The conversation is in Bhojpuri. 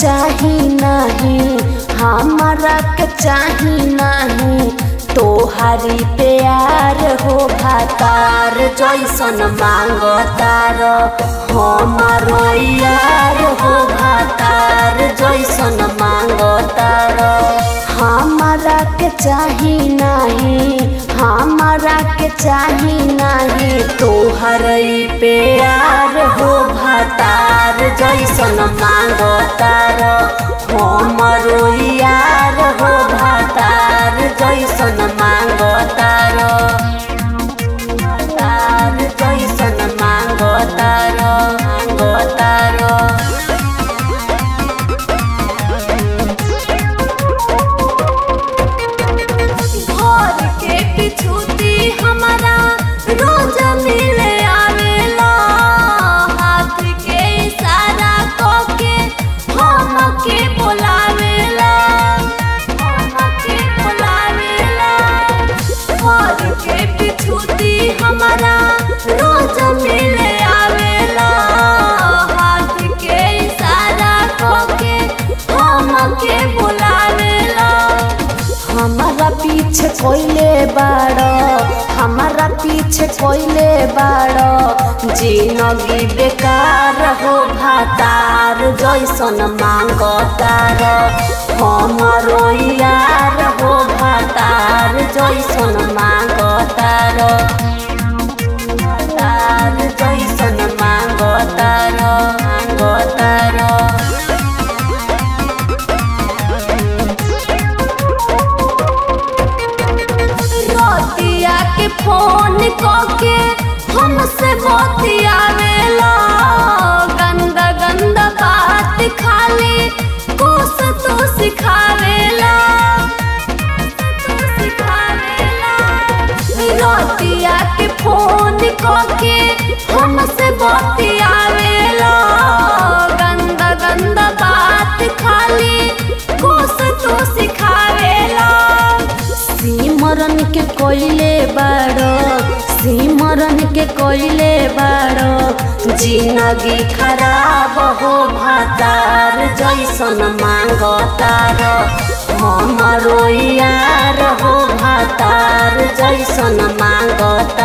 चाही नहीं हमारा के चाही नहीं तोहारी प्यार हो भातार जैसन मांगतार हमारो यार हो भातार जैसन मांगतार हमारा के चाही नहीं हमारा के चाही नहीं तोहर प्यार हो भातार जैसन मांगतार हमरो यार हो भातार जैसन मांगतार तार जैसन मांगतार मांगतार घर के पिछूती हमारा रोज मिले आवेला हाथ के इशारा करके हम के बुलावेला हम के बुलावेला घर के पिछूती हमारा रोज मिले आवेला हाथ के इशारा करके हम के बुलावेला हमारा पीछे कोइले बाड़ो हमारा पीछे कोइले बाड़ो जिंदगी बेकार हो भातार जैसन मांगतार हमारो यार हो भातार जैसन मांगतार तार जैसन मांगतार मांगतार रोतिया के फोन करके हमसे बतियावेला गंदा गंदा बात खाली कुछ तो सिखावेला तू सिखावेला रोतिया के फोन करके हमसे बतियावेला गंदा गंदा बात खाली कुछ तो सिखावेला सिमरन के कोइले बाड़ो सिमरन के कोइले बाड़ो जिंदगी खराब हो भातार जैसन मांगतार हमारो यार हो भातार जैसन मांगतार